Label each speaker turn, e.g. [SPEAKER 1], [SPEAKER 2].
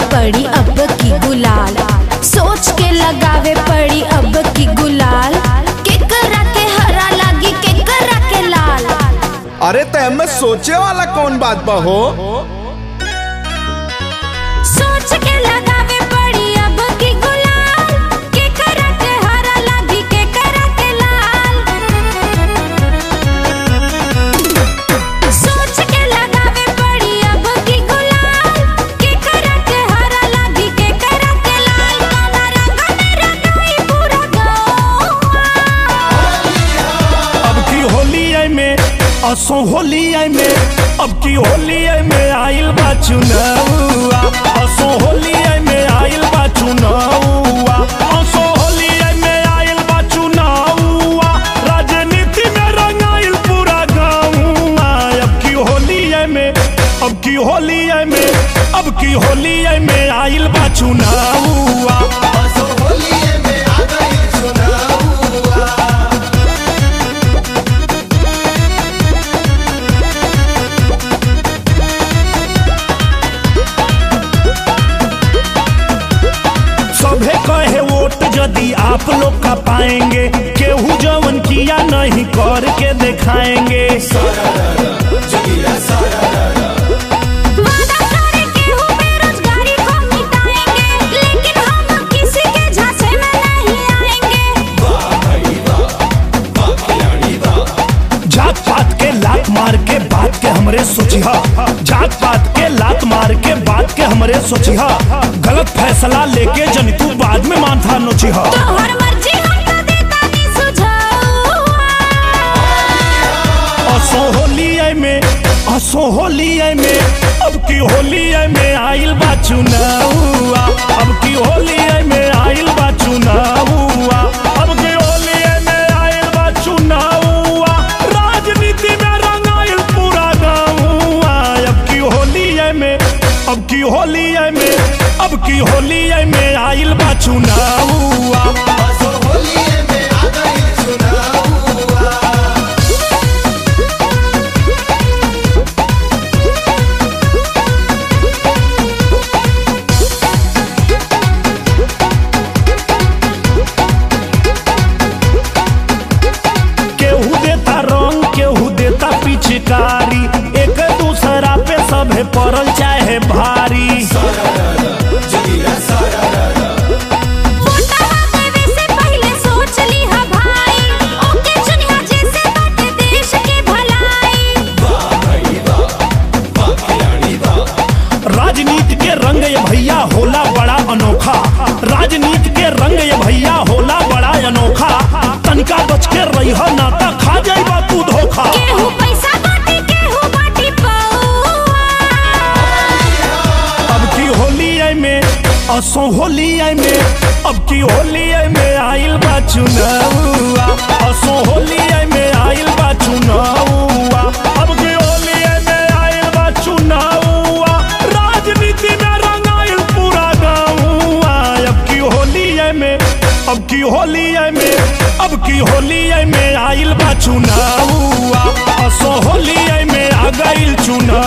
[SPEAKER 1] पड़ी अब की गुलाल सोच के लगावे पड़ी अब की गुलाल केकरा के हरा लागी केकरा के लाल
[SPEAKER 2] अरे तय में सोचे वाला कौन बात बा हो
[SPEAKER 1] सोच के लगावे पड़ी अब की गुलाल केकरा के हरा लागी केकरा के लाल सोच के लगावे पड़ी अब की गुलाल केकरा के हरा लागी केकरा के लाल काला रंग में रंगाई पूरा गाँव
[SPEAKER 3] अब की होली आई में असो होली आई में अब की होली आई में आइल बा चुनावा असो होली आई में आइल बा चुनावा असो होली आई में आइल बा चुनावा राजनीति में रंगाइल पूरा गाँवा अब की होली आई में अब की होली आई में अब की होली आई में आइल बा चुनावा सभे कहे वोट यदि आप लोग का पाएंगे केहू जवन किया नहीं करके दिखाएंगे
[SPEAKER 1] वादा करे केहू बेरोजगारी को मिटाएंगे लेकिन हम किसी के झांसे में नहीं आएंगे
[SPEAKER 3] जात पात के लात मार के बात के हमरे सोचिहा जात पात के लात मार के बात के हमरे सोचिहा गलत फैसला लेके जन तू बाद में माथा नोचिहा
[SPEAKER 1] तोहर मर्जी हम तो देता नहीं सुझाव
[SPEAKER 3] असो होली आई में असो होली आई में अब की होली आई में आइल बा चुनावा अब की होली आई में आइल बा चुनावा अब की होली आई में आइल बा चुनावा राजनीति में रंगाइल पूरा गाँवा अब की होली आई में अब की होली आई में अब की होली आई में आइल बा चुनावा केहू देता रंग केहू देता पिचकारी एक दूसरा पे सभे पड़ल चाहे भारी
[SPEAKER 1] वोटवा देवे से पहले सोच लीहा भाई ओके चुनिया जैसे बाटे देश के भलाई
[SPEAKER 3] राजनीति के रंग ये भैया होला बड़ा अनोखा राजनीति के रंग ये भैया होला बड़ा अनोखा तनिका बच के रही नाता खा जाइबा तू धोखा
[SPEAKER 1] केहू पैसा बाटे केहू बाटी पौआ
[SPEAKER 3] अब की होली आई में असो होली आई में अब की होली आई में आइल बा चुनावा असो होली आई में आइल बा चुनावा अब की होली आई में आइल बा चुनावा राजनीति में रंगाइल पूरा गाँवा अब की होली आई में अब की होली आई में अब की होली आई में आइल बा चुनावा असो होली आई में आ गइल चुनावा